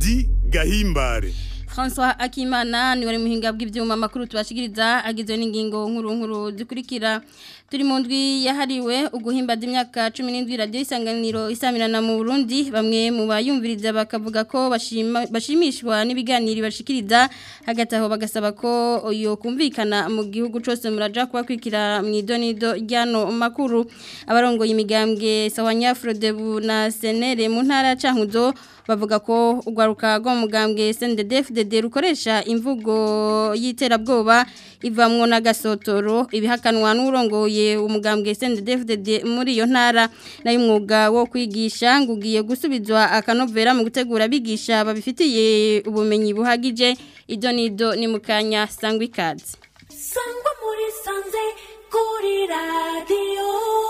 Edi Gahimbare François Akimana ni wari muhinga bw'ivyuma makuru tubashikiriza agizwe n'ingingo nkuru nkuru zikurikira turi mu ndwi yahariwe uguhimbaza imyaka 17 radio isanganiro isamirana mu Burundi bamwe mu bayumviriza bakavuga ko bashima bashimishwa n'ibiganiro bashikiriza hagati aho bagasaba ko yo kumvikana mu gihugu cyose muraja kubakwikira mu idonido ryano makuru abarongoye imigambwe sawanya Frodebu na Senere mu ntara cankuzo bavuga ko ugwaruka rwo mu mugambwe SNDD-FDD rukoresha imvugo y'iterabwoba ivamwo n'agasotoro ibihakanwa n'urongoye umugambwe SNDD-FDD muri iyo ntara nayo umwuga wo kwigisha ngugiye gusubizwa akanovera mu gutegura abigisha babifitiye ubumenyi buhagije ido nido ni mukanya sangwa ikaze sangwa muri sanze kuri radiyo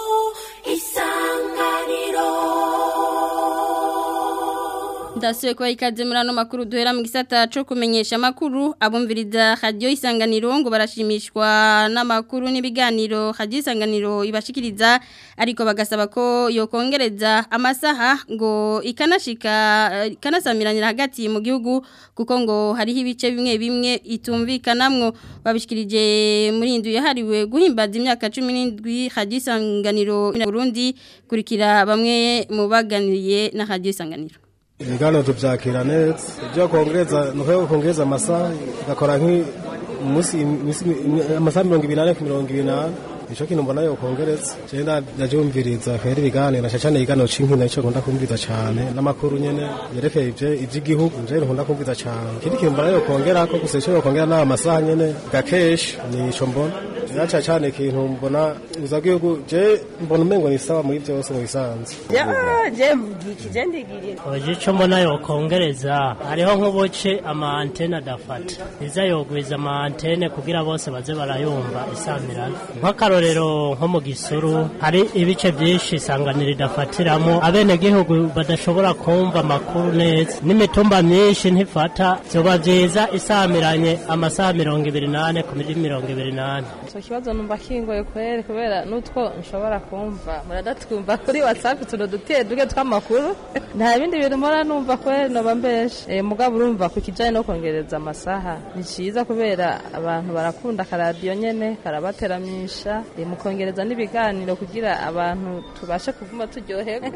isanganiro Ndasuye kwa ikaze muri ano makuru duhera mu gisata cyo kumenyesha makuru abumviriza radio isanganiro ngo barashimishwa n'amakuru n'ibiganiro radio isanganiro ibashikiriza ariko bagasaba ko yokongereza amasaha ngo ikanashika ikanasamiranira hagati mu gihugu kuko ngo hariho ibice bimwe bimwe itumvikanamwo babishikirije muri indu yahariwe guhimbaza imyaka 17 radio isanganiro mu Burundi kurikira bamwe mu baganiriye na radio isanganiro ibiganiro tubyakira neza ibyo kongereza ni uko kongereza amasaha igakora nk'umunsi amasaha mirongo ibiri n'ane ku mirongo ibiri n'ane nicyo kintu mbona yo kongereza cyenda ndabyumviriza kubera ibiganiro cyane ibiganiro cy'inkino nicyo nkunda kumviriza cyane n'amakuru nyine yerekeye iby'igihugu njyewe nkunda kumviriza cyane ikindi kintu mbona yo kongera ko gusa icyo yokongera ni amasaha nyine gakeshi nicyo mbona yaca cyane ikintu mbona uza gihugu je mbona umengo ni sawa muri byose mu bisanzwe ya je mvugiki je ndigiriye oje ico mbona yokongereza hariho nk'ubuce ama antena dafata iza yogwiza ama antene kugira bose baze barayumva isamirana nk'akarorero nko mu gisuru hari ibice byinshi isanganiro idafatiramo abenegihugu badashobora kumva amakuru neza n'imitumba myinshi ntifata vyoba vyiza isamiranye amasaha mirongo ibiri n'ane ku miri mirongo ibiri n'ane icyo kibazo numva kingoye kwere kubera n'utwo nshobora kumva muradatwumva kuri whatsapp utuntu duke duke tw'amakuru nta bindi bintu mpora numva kwere noba mbeshe e, mugabo urumva ku kijanye no kongereza amasaha ni ciza kubera abantu barakunda akaradiyo nyene karabateramisha e, mukongereza n'ibiganiro kugira abantu tubashe kuvuma turyohewe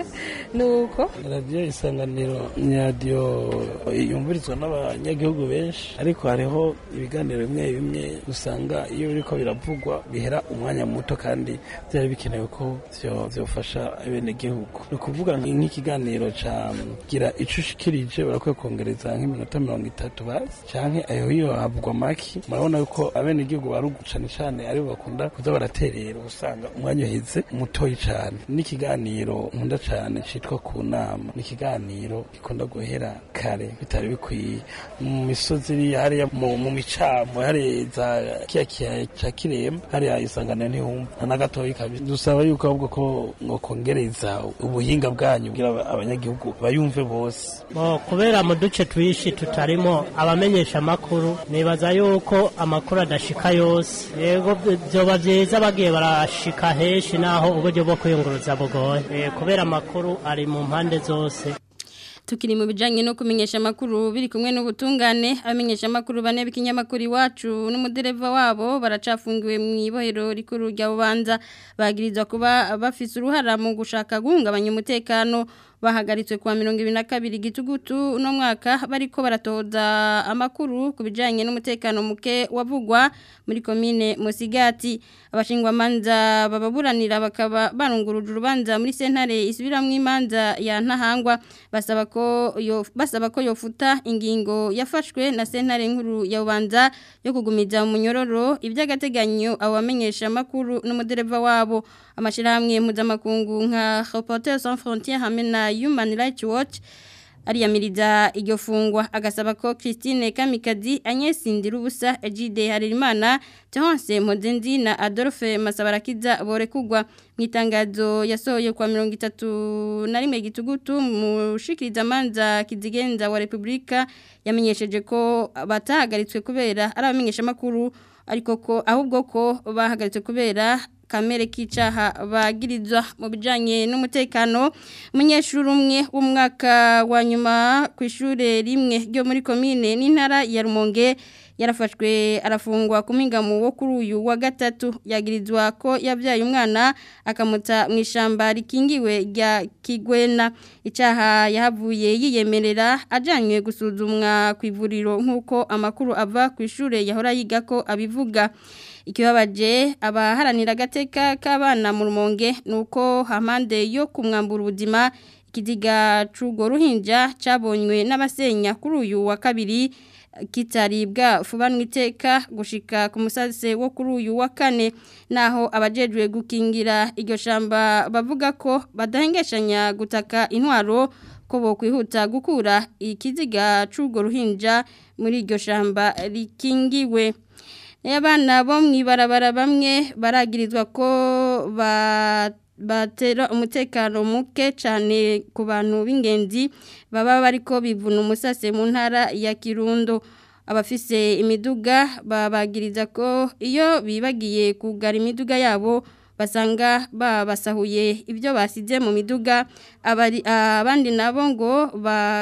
nuko radiyo isanganiro ni radiyo yumvirizwa n'abanyagihugu benshi ariko hariho ibiganiro bimwe bimwe usanga iyo biriko biravugwa bihera umwanya muto kandi byari bikenewe ko byofasha abenegihugu ni ukuvuga nk'ikiganiro ca gira ico ushikirije barakwiye kongereza nk'iminota mirongo itatu basi canke ayo hiyo havugwa maki murabona yuko abenegihugu barugu cane cane aribo bakunda kuza baraterera usanga umwanya uheze mutoyi cane n'ikiganiro nkunda cane citwa ku nama ni ikiganiro gikunda guhera kare bitari bikwiye mu misozi iri hariya mu micamo hariya za kiya kiya ca kiremba hariya isanganiro ntihumva na gatoyi kabisa dusaba yuko ahubwo ko mwokongereza ubuhinga bwanyu kugira abanyagihugu bayumve bose bo kubera mu duce twishi tutarimo abamenyesha amakuru nibaza yuko amakuru adashika yose yego vyoba vyiza bagiye barashika henshi naho uburyo bwo kwiyunguruza bugoye kubera amakuru ari mu mpande zose tukiri mu bijanye no kumenyesha amakuru biri kumwe n'ubutungane abamenyesha amakuru bane b'ikinyamakuru iwacu n'umudereva wabo baracafungiwe mu ibohero rikuru rya bubanza bagirizwa kuba bafise uruhara mu gushaka guhungabanya umutekano bahagaritswe kwa mirongo ibiri na kabiri gitugutu uno mwaka bariko baratoza amakuru ku bijanye n'umutekano muke wavugwa muri komine Musigati abashingwamanza bababuranira bakaba barunguruje urubanza muri sentare isubiramwo imanza ya ntahangwa basaba ko yo basaba ko yofuta ingingo yafashwe na sentare nkuru ya Bubanza yo kugumiza mu munyororo iby'agateganyo abamenyesha amakuru n'umudereva wabo amashirahamwe mpuzamakungu nka Reporters sans frontières hamwe na Human Rights Watch ariyamiriza iryo fungwa agasaba ko Christine Kamikazi Agnes Ndirubusa Ejide Harerimana Tonse Modendi na Adolphe Masabarakiza borekugwa mu itangazo yasohoye kwa 31 na rimwe gitugutu mushikiriza manza kizigenza wa Republika yamenyesheje ko batahagaritswe kubera ari abamenyesha makuru ariko ko ahubwo ko bahagaritse kubera kamere k'icaha bagirizwa mu bijanye n'umutekano umunyeshuri umwe w'umwaka wa nyuma ku ishure rimwe ryo muri komine n'intara ya Rumonge yarafashwe arafungwa ku mingamo wo kuri uyu wa gatatu yagirizwa ko yabyaye umwana akamuta mu ishamba rikingiwe rya Kigwena icaha yahavuye yiyemerera ajanywe gusuzumwa ku ivuriro nk'uko amakuru ava ku ishure yahora yiga ko abivuga ikibabaje abaharanira agateka k'abana mu rumonge ni uko hamande yo kumwambura ubuzima ikiziga c'urwo ruhinja cabonywe n'abasenya kuri uyu wa kabiri kitaribwa fubanwa iteka gushika ku musase wo kuri uyu wa kane naho abajejwe gukingira iryo shamba bavuga ko badahengeshanya gutaka intwaro ko bokwihuta gukura ikiziga c'urwo ruhinja muri iryo shamba rikingiwe Abana bo mwibarabara bamwe baragirizwa ko batera umutekano muke cyane ku bantu b'ingenzi baba bariko bivuna umusase mu ntara ya Kirundo abafise imiduga babagiriza ko iyo bibagiye kugara imiduga yabo basanga babasahuye ibyo basize mu miduga abandi nabo ngo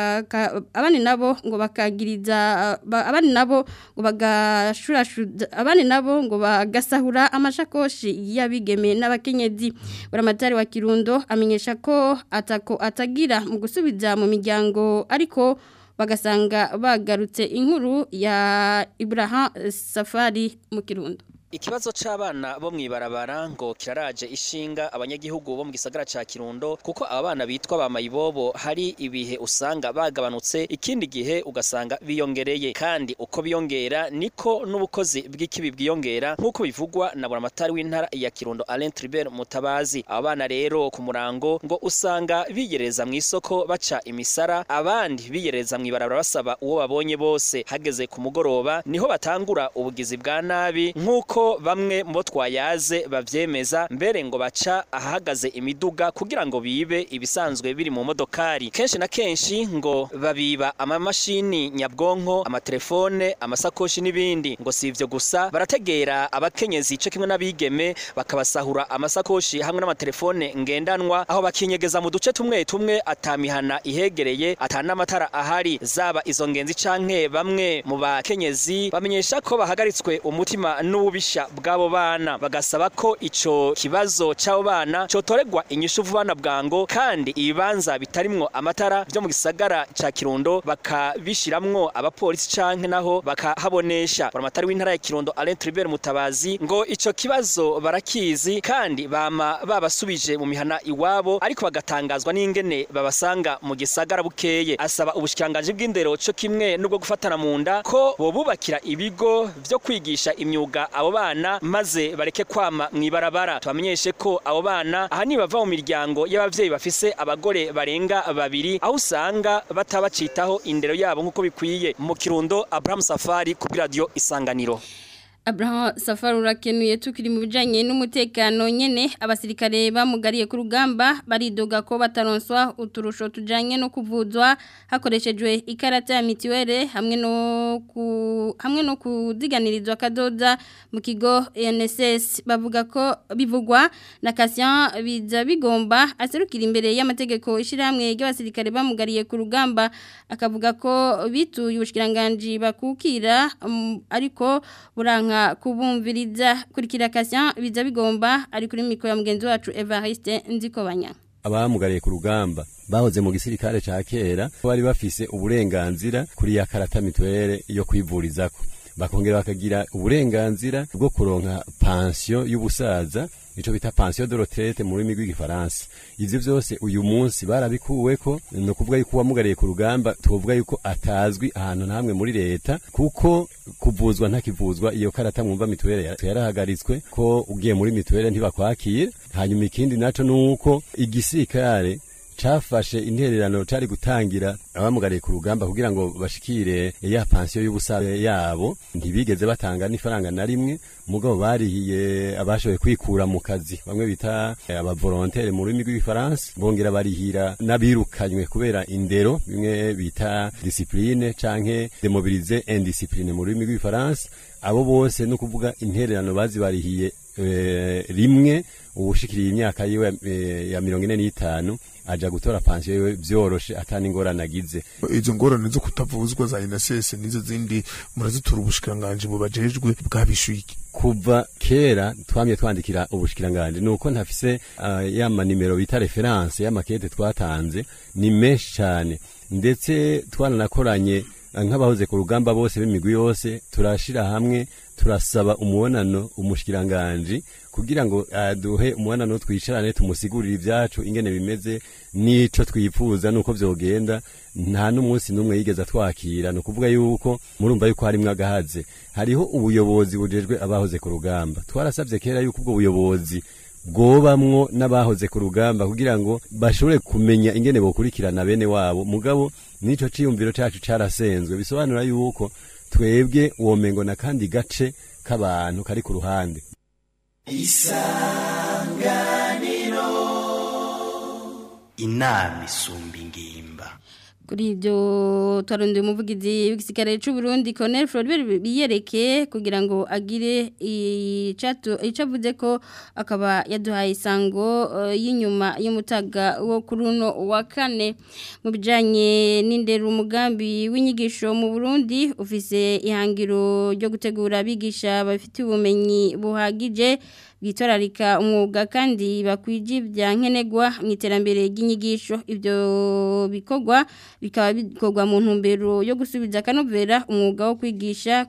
abandi nabo ngo bakagiriza abandi nabo ngo bagashurashuza abandi nabo ngo bagasahura amashakoshi y'abigeme n'abakenyezi buramatari wa Kirundo amenyesha ko atako atagira mu gusubiza mu miryango ariko bagasanga bagarutse inkuru ya Ibrahim Safari mu Kirundo Ikibazo c'abana bo mwibarabara ngo kiraraje ishinga abanyagihugu bo mu gisagara ca Kirundo kuko abana bitwa ba mayibobo hari ibihe usanga bagabanutse ikindi gihe ugasanga biyongereye kandi uko biyongera niko n'ubukozi bw'ikibi bwiyongera nk'uko bivugwa na buramatari w'intara ya Kirundo Alain Tribert Mutabazi abana rero ku murango ngo usanga biyereza mu isoko baca imisara abandi biyereza mwibarabara basaba uwo babonye bose hageze ku mugoroba niho batangura ubugizi bwa nabi nk'uko ko bamwe mu bo twayaze bavyemeza mbere ngo baca ahahagaze imiduga kugira ngo bibe ibisanzwe biri mu modokari kenshi na kenshi ngo babiba amamashini nyabwonko amatelefone amasakoshi n'ibindi ngo si ivyo gusa barategera abakenyezi ico kimwe n'abigeme bakabasahura amasakoshi hamwe n'amatelefone ngendanwa aho bakinyegeza mu duce tumwe tumwe atamihana ihegereye atanamatara ahari zaba izo ngenzi canke bamwe mu bakenyezi bamenyesha ko bahagaritswe umutima n'ububisha bw'abo bana bagasaba ko ico kibazo c'abo bana cotoregwa inyishu vuba na bwango kandi ibibanza bitarimwo amatara byo mu gisagara ca Kirundo bakabishiramwo abapolisi canke naho bakahabonesha buramatari w'intara ya Kirundo Alain Tribert Mutabazi ngo ico kibazo barakizi kandi bama babasubije mu mihana iwabo ariko bagatangazwa n'ingene babasanga mu gisagara bukeye asaba ubushikanganje bw'indero co kimwe n'ubwo gufatana mu nda ko bobubakira ibigo vyo kwigisha imyuga abo bana maze bareke kwama mwibarabara tubamenyeshe ko abo bana aha bava mu miryango y'abavyeyi bafise abagore barenga babiri aho usanga batabacitaho indero yabo nk'uko bikwiye mu kirundo Abraham Safari ku radio Isanganiro Abraham Safari urakenuye tukiri mu bijanye n'umutekano nyene abasirikare bamugariye ku rugamba baridoga ko bataronswa uturusho tujanye no kuvuzwa hakoreshejwe ikarata ya mitiwere hamwe no ku hamwe no kuziganirizwa kadoda mu kigo NSS bavuga ko bivugwa na Cassian biza bigomba aserukira imbere y'amategeko ishiramwe y'abasirikare bamugariye ku rugamba akavuga ko bituye ubushikiranganje bakukira um, ariko buranka kubumviriza kurikira Cassian biza bigomba ari kuri mikro ya mugenzi wacu Evariste Nzikobanya abamugariye ku rugamba bahoze mu gisirikare ca kera bari bafise uburenganzira kuri ya karata mitwere yo kwivurizako bakongera bakagira uburenganzira bwo kuronka pansiyo y'ubusaza ico bita pension de retraite mu rurimi rw'igifaransa ivyo vyose uyu munsi barabikuweko no kuvuga yuko uwamugariye ku rugamba tuvuga yuko atazwi ahantu namwe muri leta kuko kuvuzwa ntakivuzwa iyo karata mwumva mituwele yarahagaritswe ko ugiye muri mituwele ntibakwakira hanyuma ikindi naco nuko igisirikare cafashe intererano cari gutangira abamugariye ku rugamba kugira ngo bashikire ya pansiyo y'ubusabe yabo ntibigeze batanga n'ifaranga na rimwe mugabo barihiye abashoboye kwikura mu kazi bamwe bita abavolontere mu rurimi rw'igifaransa bongera barihira n'abirukanywe kubera indero bimwe bita disipline canke demobilize indisipline mu rurimi rw'igifaransa abo bose no kuvuga intererano bazibarihiye e, rimwe ubushikiriye imyaka yiwe e, ya mirongo ine n'itanu aja gutora pansiyo yiwe vyoroshe atani ingorane agize izo ngorane zo kutavuzwa za INSS nizo zindi murazitura ubushikiranganje bubajejwe bwabishuye kuva kera twamye twandikira ubushikiranganje nuko ntafise uh, ya manimero bita reference y'amakete twatanze ni menshi cyane ndetse twaranakoranye nk'abahoze ku rugamba bose b'imigwi yose turashira hamwe turasaba umubonano umushikiranganje kugira ngo aduhe umubonano twicarane tumusigurire ibyacu ingene bimeze n'ico twifuza nuko vyogenda nta n'umunsi n'umwe yigeze twakira ni ukuvuga yuko murumva yuko harimwo agahaze hariho ubuyobozi bujejwe abahoze ku rugamba twarasabye kera yuko ubwo buyobozi bwobamwo n'abahoze ku rugamba kugira ngo bashobore kumenya ingene bokurikirana bene wabo mugabo nico ciyumviro cacu carasenzwe bisobanura yuko twebwe womengo na kandi gace k'abantu kari ku ruhande isanganiro inama isumba ingimba kuri ibyo twarondeye umuvugizi w'igisigare cy'u Burundi Colonel Floribert biyereke kugira ngo agire icato icavuze ko akaba yaduhaye isango uh, y'inyuma y'umutaga wo kuruno wa kane mu bijanye n'indero umugambi w'inyigisho mu Burundi ufise ihangiro ryo gutegura abigisha bafite ubumenyi buhagije bwitorarika umwuga kandi bakwije ibya nkenegwa mu iterambere ry'inyigisho ibyo bikorwa bikaba bikorwa mu ntumbero yo gusubiza akanovera umwuga wo kwigisha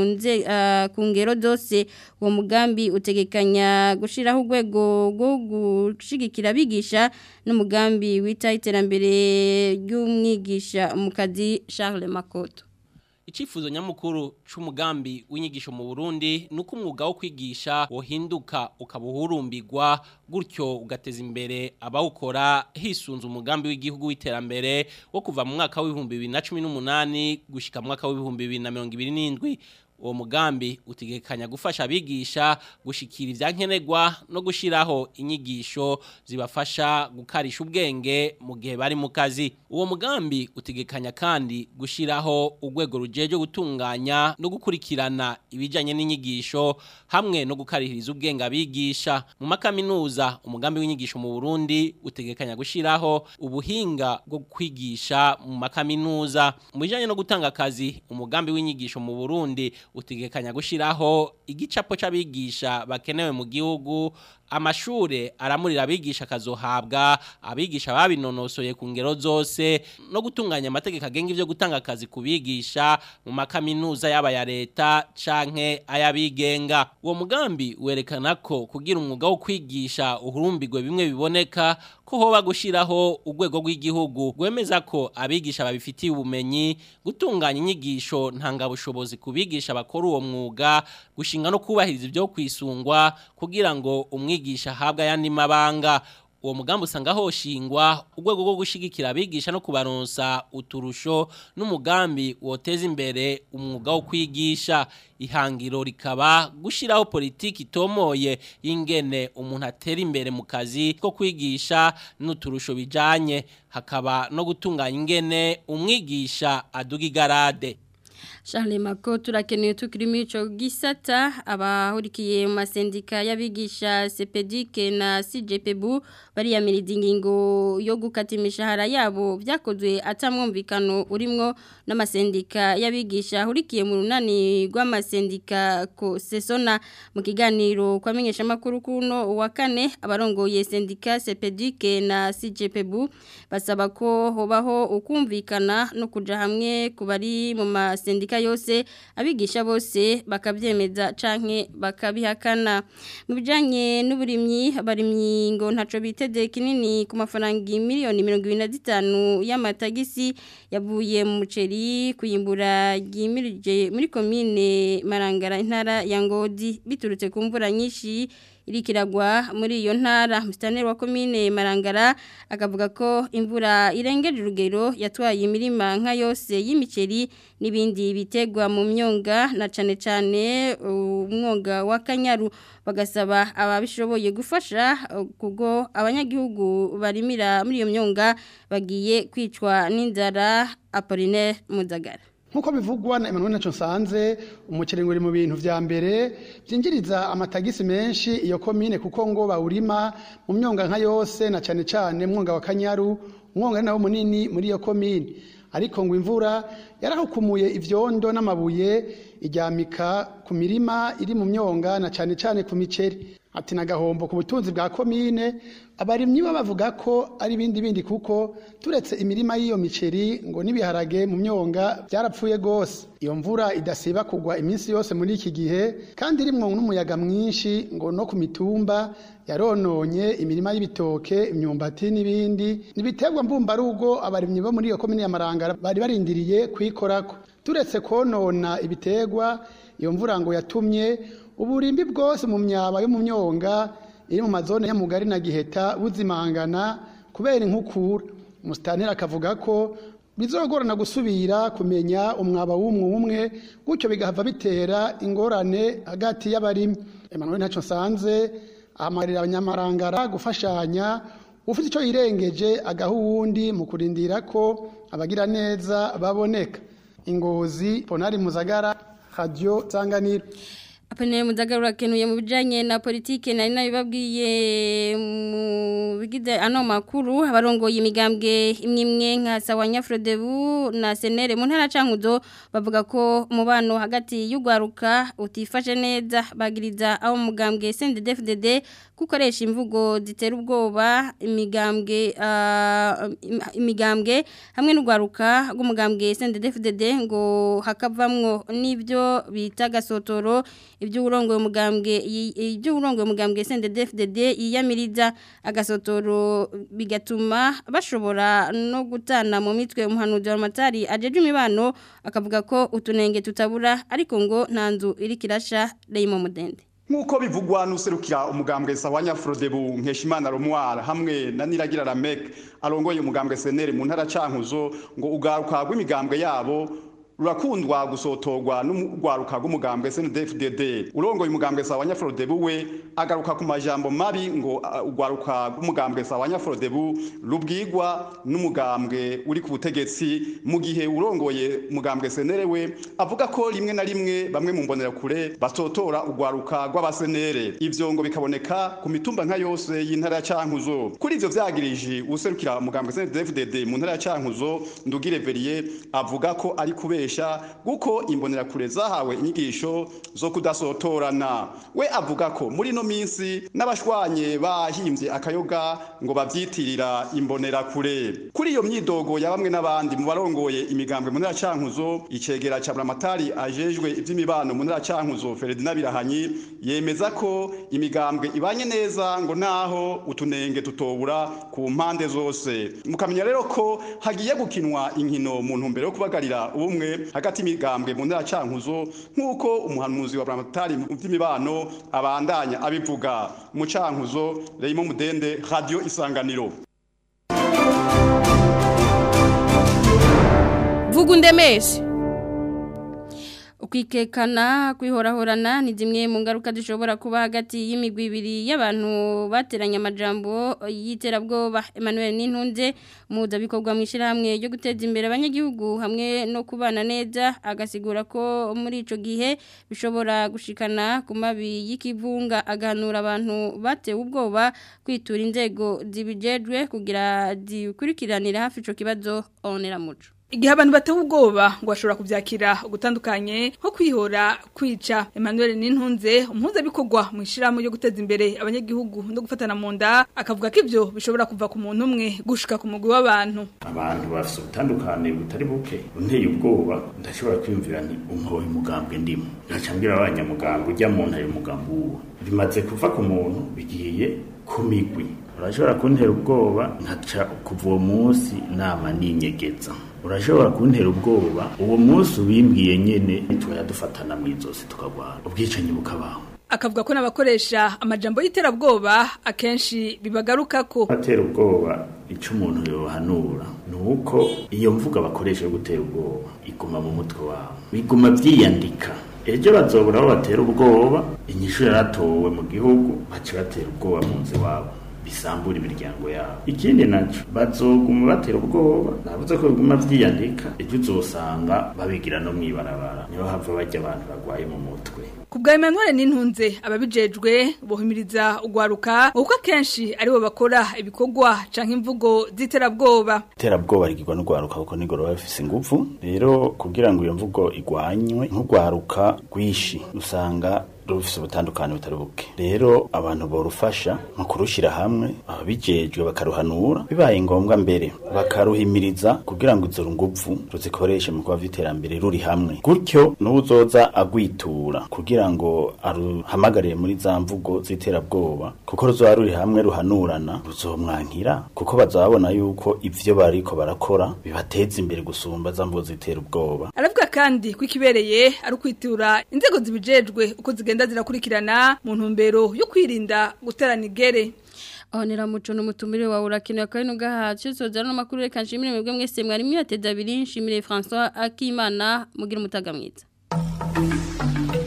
ku ngero zose uwo mugambi utegekanya gushyiraho urwego rwo gushyigikira abigisha n'umugambi wita iterambere ry'umwigisha mu kazi Charles Makoto Ichifuzo nyamukuru c'umugambi w'inyigisho mu Burundi nuko umwuga wo kwigisha wohinduka ukabuhurumbirwa gutyo ugateza imbere abawukora hisunze umugambi w'igihugu w'iterambere wo kuva mu mwaka w'ibihumbi bibiri na cumi n'umunani gushika mu mwaka w'ibihumbi bibiri na mirongo ibiri n'indwi uwo mugambi utegekanya gufasha abigisha gushikira ivyankenerwa no gushiraho inyigisho zibafasha gukarisha ubwenge mu gihe bari mu kazi uwo mugambi utegekanya kandi gushiraho urwego rujeje gutunganya no gukurikirana ibijanye n'inyigisho hamwe no gukarihiriza ubwenge abigisha mu makaminuza umugambi w'inyigisho mu Burundi utegekanya gushiraho ubuhinga bwo kwigisha mu makaminuza mu bijanye no gutanga akazi umugambi w'inyigisho mu Burundi utegekanya gushiraho igicapo c'abigisha bakenewe mu gihugu amashure aramurira abigisha kazohabwa abigisha babinonosoye ku ngero zose no gutunganya amategeko agenga ivyo gutanga akazi kubigisha mu makaminuza yaba ya leta canke ayabigenga uwo mugambi werekana ko kugira umwuga wo kwigisha uhurumbirwe bimwe biboneka ko hoba gushiraho urwego rw'igihugu rwemeza ko abigisha babifitiye ubumenyi gutunganya inyigisho ntangabushobozi kubigisha bakora uwo mwuga gushinga no kubahiriza ibyo kwisungwa kugira ngo umwigisha ahabwe ayandi mabanga uwo mugambi usanga hoshingwa urwego rwo gushigikira abigisha no kubaronsa uturusho n'umugambi woteza imbere umwuga wo kwigisha ihangiro rikaba gushiraho politiki itomoye y'ingene umuntu atera imbere mu kazi ko kwigisha n'uturusho bijanye hakaba no gutunganya ingene umwigisha aduga igarade Charles Mako turakeneye tukiri muri ico gisata abahurikiye mu masendika y'abigisha CPDIC na CJPBU bariyamiriza ingingo yo gukata imishahara yabo byakozwe atamwumvikano urimwo n'amasendika y'abigisha ahurikiye mu runani rw'amasendika ko sesona mu kiganiro kwamenyesha makuru kuno wa kane abarongoye sendika CPDIC na CJPBU basaba ko hobaho ukumvikana no kuja hamwe kubari mu masendika yose abigisha bose bakabyemeza canke bakabihakana mu bijanye n'uburimyi abarimyi ngo ntaco biteze kinini ku mafaranga miliyoni 25 y'amatagisi yavuye mu muceri kuyimbura gimirije muri commune Marangara intara ya Ngodi biturutse ku mvura nyinshi irikiragwa muri iyo ntara musitanteri wa komine marangara akavuga ko imvura irengeje urugero yatwaye imirima nka yose y'imiceri n'ibindi bitegwa mu myonga na cane cane umwonga wa kanyaru bagasaba ababishoboye gufasha kugo abanyagihugu barimira muri iyo myonga bagiye kwicwa n'inzara Apollinaire Muzagara nkuko bivugwa na Emmanuel Nacho Sanze umuceri nguri mu bintu vya mbere byinjiriza amatagisi menshi iyo komine kuko ngo bawurima mu myonga nka yose na cane cane mwonga wa Kanyaru umwonga nawo munini muri iyo komine ariko ngo imvura yarahukumuye ivyondo n'amabuye ijyamika ku mirima iri mu myonga na cane cane ku miceri ati nagahombo ku butunzi bwa komine abarimyi bo bavuga ko ari ibindi bindi kuko turetse imirima y'iyo miceri ngo n'ibiharage mu myonga byarapfuye gose iyo mvura idasiba kugwa iminsi yose muri iki gihe kandi irimwo n'umuyaga mwinshi ngo no ku mitumba yarononye imirima y'ibitoke imyumbati n'ibindi nibiterwa mbumbarugo abarimyi bo muri iyo komine ya Marangara bari barindiriye kuyikorako turetse konona ibiterwa iyo mvura ngo yatumye uburimbi bwose mu myaba yo mu myonga iri mu mazone y'amugari na giheta buzimangana kubera inkukura umusitanteri akavuga ko bizogorana gusubira kumenya umwaba w'umwe umwe gutyo bigahava bitera ingorane hagati y'abarimyi Emmanuel Ntaco Sanze ahamagarira abanyamarangara gufashanya ufite icyo yirengeje agaha uwundi mu kurindira ko abagira neza baboneka ingozi ponari muzagara radio zanganiro Apene mudagarura kenuye mu bijanye na politike nari nabibabwiye mu bigize ano makuru abarongoye imigambwe imwe nka Sawanya Frodebu na Senere mu ntara cankuzo bavuga ko umubano hagati y'ugwaruka utifashe neza bagiriza aho mugambwe CNDD-FDD gukoresha imvugo zitera ubwoba imigambwe uh, imigambwe hamwe n'ugwaruka rw'umugambwe CNDD-FDD ngo hakavamwo n'ivyo bita gasotoro ibyo urongoye umugambwe ibyo urongoye umugambwe CNDD-FDD yiyamiriza agasotoro bigatuma bashobora no gutana mu mitwe umuhanuzi wa matari ajeje imibano akavuga ko utunenge tutabura ariko ngo nta nzu iri kirasha Raymond Mudende Nkuko bivugwa nuserukira umugambwe Sawanya Frodebu Nkeshimana Romwara hamwe na Niragira Ramek arongoye umugambwe Senere mu ntara cankuzo ngo ugaruka rw'imigambwe yabo rurakundwa gusotorwa n'urwaruka rw'umugambwe CNDD-FDD urongoye umugambwe Sawanya Frodebu we agaruka ku majambo mabi ngo urwaruka rw'umugambwe Sawanya Frodebu rubwirwa n'umugambwe uri ku butegetsi mu gihe urongoye umugambwe Senere we avuga ko rimwe na rimwe bamwe mu mbonera kure basotora urwaruka rw'abasenere ivyo ngo bikaboneka ku mitumba nka yose y'intara ya Cankuzo kuri ivyo vyagirije userukira umugambwe CNDD-FDD mu ntara ya Cankuzo Ndugire Verier avuga ko ari kubera gukoresha guko imbonerakure zahawe inyigisho zo kudasotorana we avuga ko muri no minsi n'abashwanye bahimbye akayoga ngo bavyitirira imbonerakure kuri iyo myidogo ya bamwe n'abandi mu barongoye imigambwe mu ntara cankuzo icegera ca buramatari ajejwe ivy'imibano mu ntara cankuzo Ferdinand Birahanyi yemeza ko imigambwe ibanye neza ngo naho utunenge tutobura ku mpande zose mukamenya rero ko hagiye gukinwa inkino mu ntumbero yo kubagarira ubumwe hagati y'imigambwe mu ntara cankuzo nk'uko umuhanuzi wa buramatari mu by'imibano abandanya abivuga mu cankuzo Raymond Mudende radio isanganiro vuga undemeshe ukwikekana kwihorahorana ni zimwe mu ngaruka zishobora kuba hagati y'imigwi ibiri y'abantu bateranye amajambo y'iterabwoba Emmanuel Nintunze mudabikorwa mu ishyirahamwe ryo guteza imbere abanyagihugu hamwe no kubana neza agasigura ko muri ico gihe bishobora gushikana ku mabi y'ikivunga agahanura abantu batewe ubwoba kwitura inzego zibijejwe kugira zikurikiranire hafi ico kibazo onera muco Igihe abantu batewe ubwoba ngo bashobora kuvyakira ugutandukanye nko kwihora kwica Emmanuel Nintunze umuhuza bikorwa mu ishirahamwe ryo guteza imbere abanyagihugu no gufatana mu nda akavuga ko ivyo bishobora kuva ku muntu umwe gushika ku mugwi w'abantu abantu bafite ubutandukane butari buke unteye ubwoba ndashobora kwiyumvira nti umwoye umugambwe ndimo ngacambwira abanyamugambwe ujya mu ntare umugambwe uwo bimaze kuva ku muntu bigiye ku migwi urashobora kuntera ubwoba nkaca kuva uwo munsi nama ninyegeza urashobora kuntera ubwoba uwo munsi ubimbwiye nyene tukajya dufatana mu izosi tukagwana ubwicanyi bukabaho akavuga ko n'abakoresha amajambo y'iterabwoba akenshi bibagarukako atera ubwoba icyo umuntu yohanura ni uko iyo mvuga bakoresha yo gutera ubwoba iguma mu mutwe wabo biguma byiyandika ejo bazobura aho batera ubwoba inyishu yaratowe mu gihugu baca batera ubwoba mu nzu iwabo bisambura imiryango yabo ikindi nacyo bazoguma batera ubwoba navuze ko biguma byiyandika ejo uzosanga babigira no mwibarabara niho hava bajya abantu barwaye mu mutwe Kubwa Emmanuel Nintunze ababijejwe bohimiriza ugwaruka uko akenshi aribo bakora ibikorwa canke imvugo ziterabwoba iterabwoba rigirwa n'urwaruka kuko nigoro bafise ingufu rero kugira ngo iyo mvugo igwanywe nk'urwaruka rwishi usanga rufise ubutandukane butari buke rero abantu borufasha mu kurushyira hamwe ababijejwe bakaruhanura bibaye ngombwa mbere bakaruhimiriza kugira ngo izo nguvu ruzikoreshe mu kuba vy'iterambere ruri hamwe gutyo n'uzoza agwitura kugira ngo aruhamagarire muri za mvugo z'iterabwoba kuko ruzoba ruri hamwe ruhanurana ruzomwankira kuko bazababona yuko ivyo bariko barakora bibateza imbere gusumba za mvugo z'itera ubwoba aravuga kandi ko ikibereye ari ukwitura inzego zibijejwe uko zigenda zirakurikirana mu ntumbero yo kwirinda guterana igere Onera muco n'umutumire wa urakino ya kano gahacu sozana n'amakuru reka nshimire mwebwe mwese mwari mwateza abiri nshimire François Akimana mugira umutaga mwiza